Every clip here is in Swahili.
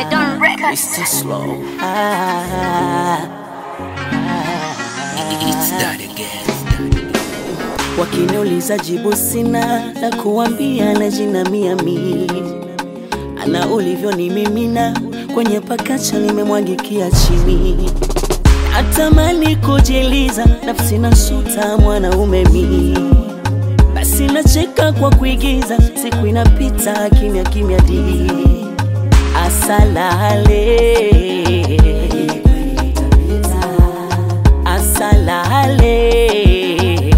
The Don Records. It's too slow. It's that again. Wakiniuliza jibu sina la kuambia na jina miami ana ulivyo ni mimina kwenye pakacha nimemwagikia chini natamani kujiliza nafsi na suta mwanaume mi basi nacheka kwa kuigiza siku inapita kimya kimya di asalale asalale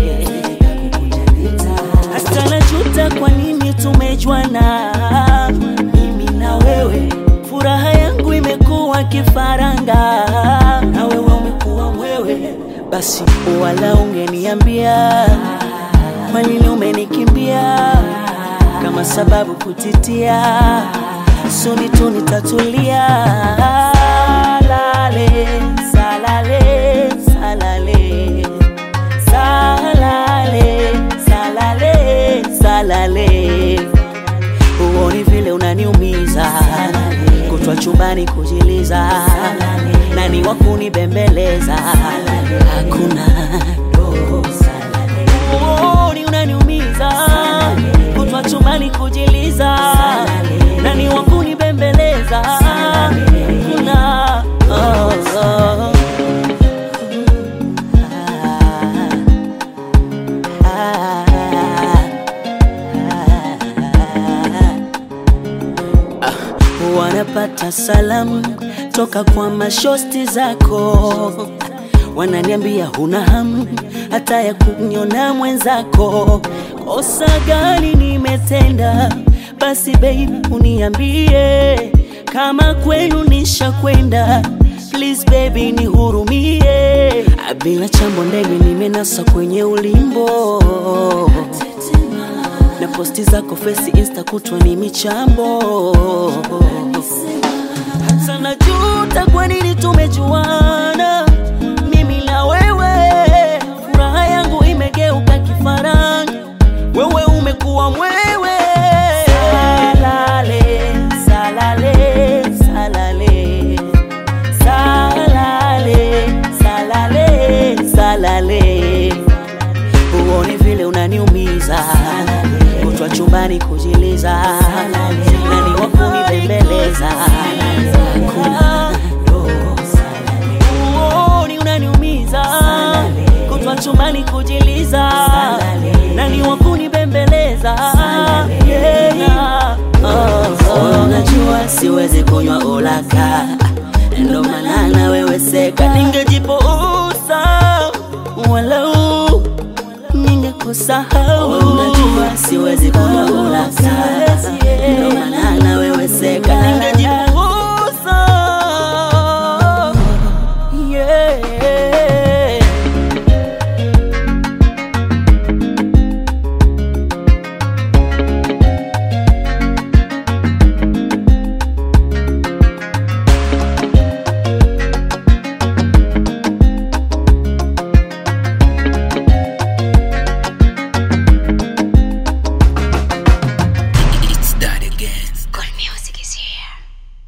hata najuta kwa nini tumejuana mimi na wewe furaha yangu imekuwa kifaranga na wewe umekuwa mwewe basi wala ungeniambia kwa nini umenikimbia kama sababu kutitia suni tu nitatulia lale salale salale salale salale salale huoni vile unaniumiza kutwa chumbani kujiliza nani wa kunibembeleza hakuna huoni unaniumiza kutwa chumbani kujiliza nani wa kunibembeleza hakuna oh, oh. wanapata salamu toka kwa mashosti zako, wananiambia huna hamu hata ya kuniona mwenzako. Kosa gani nimetenda? Basi baby uniambie, kama kwenu nishakwenda Please baby nihurumie, bila chambo ndege nimenasa kwenye ulimbo na posti zako face insta kutwa ni michambo hata najuta kwa nini tumejuana mimi na wewe furaha yangu imegeuka kifaranga wewe umekuwa mwewe salale salale salale salale salale salale huoni vile unaniumiza kutwa chumbani kujiliza nani wa kunibembeleza Hakuna. huoni unaniumiza kutwa chumbani kujiliza nani wa kunibembeleza Yeah. Oh, oh. unajua siwezi kunywa ulaka ndo maana na wewe seka ningejipuuza walau ningekusahau unajua siwezi kunywa ulaka ndo maana na